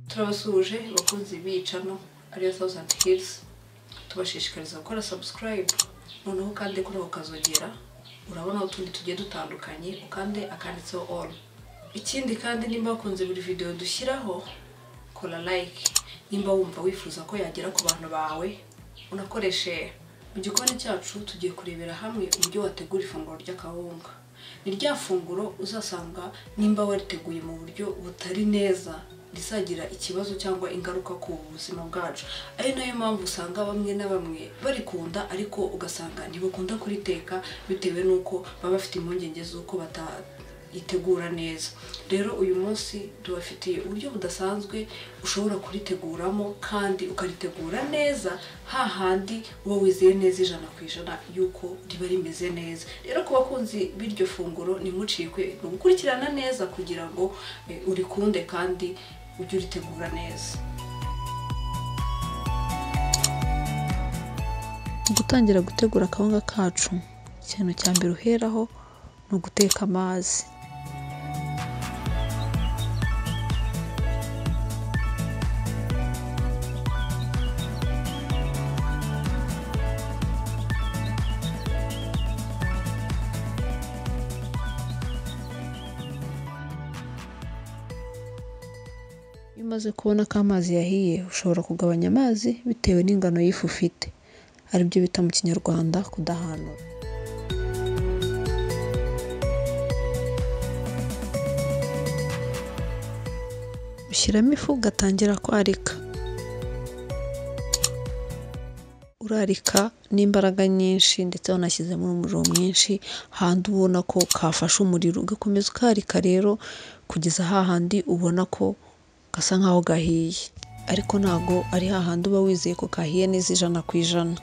turabasuhuje bakunze bicano ariyo tawuzandi hirizi tubashishikariza gukora sabusikarayibu noneho ukande kuri ako kazogera urabona utundi tugiye dutandukanye ukande akanditseho oru ikindi kandi nimba wakunze buri videwo dushyiraho kora layike nimba wumva wifuza ko yagera ku bantu bawe unakoreshe mu gikoni cyacu tugiye kurebera hamwe uburyo wategura ifunguro ry'akawunga ni rya funguro uzasanga nimba wariteguye mu buryo butari neza rizagira ikibazo cyangwa ingaruka ku buzima bwacu ari nayo mpamvu usanga bamwe na bamwe barikunda ariko ugasanga ntibakunda kuriteka bitewe n'uko baba bafite impungenge z'uko bataritegura neza rero uyu munsi tubafitiye uburyo budasanzwe ushobora kuriteguramo kandi ukaritegura neza hahandi uba wizeye neza ijana ku ijana yuko riba rimeze neza rero ku bakunzi b'iryo funguro ntimucikwe ni ugukurikirana neza kugira ngo eh, urikunde kandi ujye uritegura neza Mu gutangira gutegura akawunga kacu ikintu cya mbere uheraho ni uguteka amazi iyo umaze kubona ko amazi yahiye ushobora kugabanya amazi bitewe n'ingano y'ifu ufite aribyo bita mu kinyarwanda kudahanura ushyiramo ifu ugatangira kwarika urarika n'imbaraga nyinshi ndetse wanashyizemo umuriro mwinshi handi ubona ko kafashe umuriro ugakomeza ukarika rero kugeza hahandi ubona ko gasa nkaho gahiye ariko ntago ari hahandi uba wizeye ko kahiye neza ijana ku ijana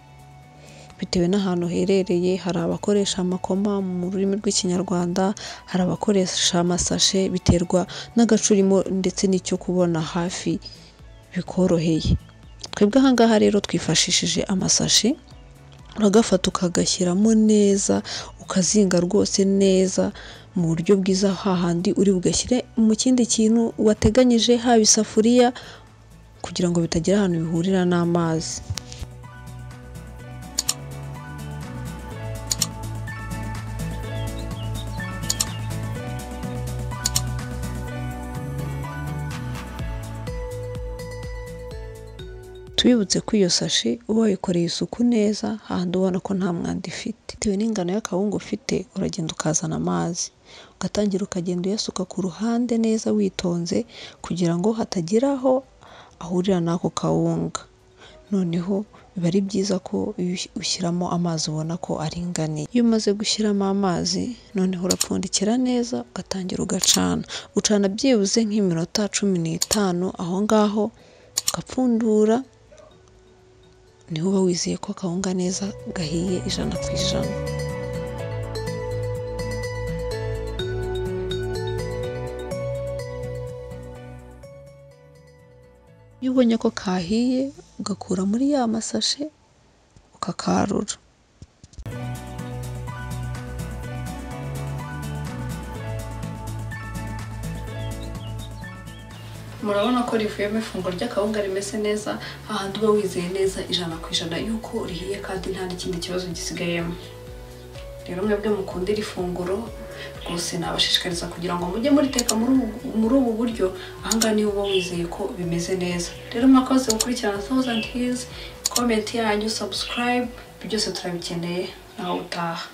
bitewe n'ahantu uherereye hari abakoresha amakoma mu rurimi rw'ikinyarwanda hari abakoresha amasashe biterwa n'agace urimo ndetse n'icyo kubona hafi bikoroheye twebwe ahangaha rero twifashishije amasashi uragafata ukagashyiramo neza ukazinga rwose neza mu buryo bwiza hahandi uri bugashyire mu kindi kintu wateganyije haba isafuriya kugira ngo bitagira ahantu bihurira n'amazi tubibutse ko iyo sashi uba wayikoreye isuku neza hahandi ubona ko nta mwanda ifite bitewe n'ingano y'akawunga ufite uragenda ukazana amazi ugatangira ukagenda uyasuka ku ruhande neza witonze kugira ngo hatagira aho ahurira n'ako kawunga noneho biba ari byiza ko iyo ushyiramo amazi ubona ko aringaniye iyo umaze gushyiramo amazi noneho urapfundikira neza ugatangira ugacana ucana byibuze nk'iminota cumi n'itanu aho ngaho ugapfundura niho uba wizeye ko akawunga neza gahiye ijana ku ijana iyo ubonye ko kahiye ugakura muri ya masashe ukakarura murabona ko rivuyemo ifunguro ry'akawunga rimeze neza hahandi uba wizeye neza ijana ku ijana yuko rihiye kandi nta n'ikindi kibazo gisigayemo rero mwebwe mukunda iri funguro rwose nabashishikariza kugira ngo mujye muriteka muri ubu- muri ubu buryo ahangaha niho uba wizeye ko bimeze neza rero mwakoze gukurikirana thousand hills komenti yanyu subscribe byose turabikeneye nawe utaha